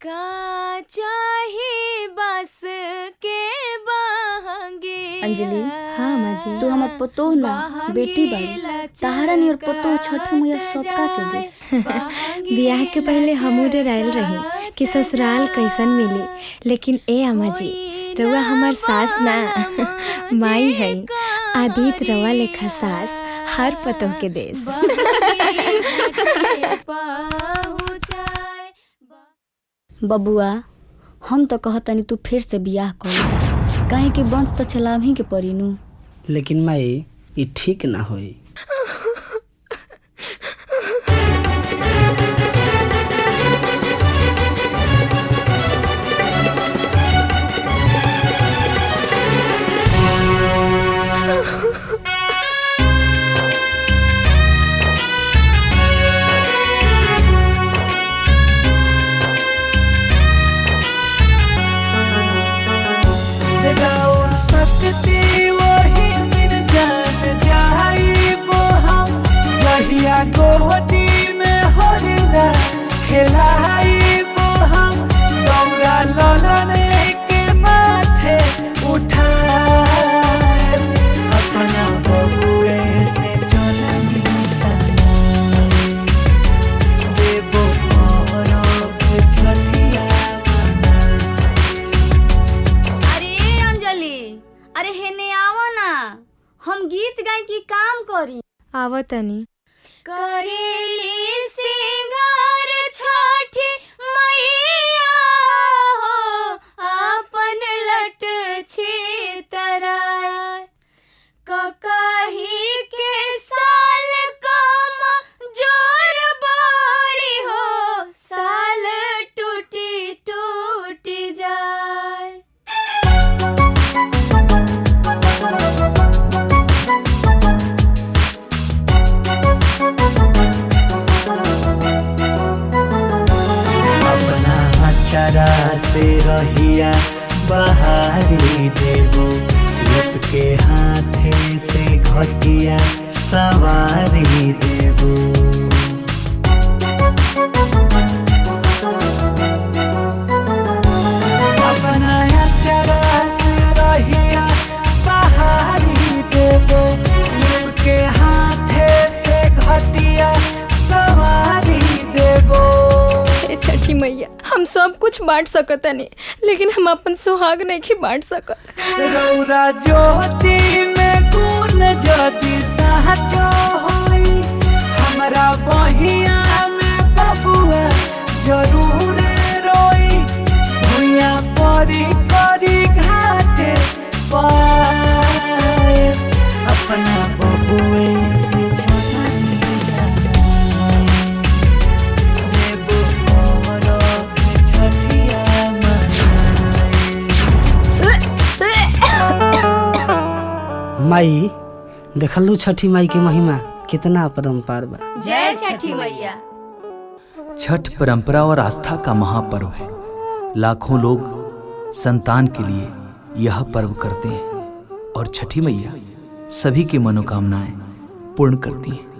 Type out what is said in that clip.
का चाही बस के बाहंगे अंजलि हाँ माँ जी तू हमर पतोह ना बेटी बाड़ी तहारा नियर पतोह छठ मैया सबका के दे बियाह के पहले हमू डरायल रही कि ससुराल कैसन मिली लेकिन ए अम्मा जी रउआ हमार सास ना माई है आदित रवा लेखा सास हर पतोह के देश बबुआ हम तो कहतनी तू फिर से बियाह कर काहे कि वंश तो चलाम ही के पड़ी नु लेकिन माई ई ठीक ना होई राउर सकती वही दिन जान जाइबो हम जहिया गोदी में होरिला खेलाइबो हम दौरा ललने के माथे उठाए अपना बबुए से चलनी देबो मोरक छठिया अरे अंजलि अरे हेने आवो ना हम गीत गाय की काम करी आवतनी करेली सिंगार छठी मैया हो आपन लट छी तराय ककही के साल कम जोर बाड़ी हो साल टूटी टूटी जाए अपना अचरा से रहिया बहारी देबो लुट के हाथे से घटिया सवारी देबो अपना अचरा से रहिया बहारी देबो लुट के हाथे से घटिया सवारी देबो हे छठी मैया हम सब कुछ बांट सकतनी लेकिन हम अपन सुहाग नहीं बांट सकत रौरा ज्योति में गुण ज्योति सहजो होई हमरा बहिया में बबुआ जरूर रोई भुइया परी करी घाटे पाए अपना बबुए से छठी देबो मोरक छठिया मनाई माई देखलू छठी माई के महिमा कितना अपरंपार बा जय छठी मैया छठ परंपरा और आस्था का महापर्व है लाखों लोग संतान के लिए यह पर्व करते हैं और छठी मैया सभी की मनोकामनाएं पूर्ण करती हैं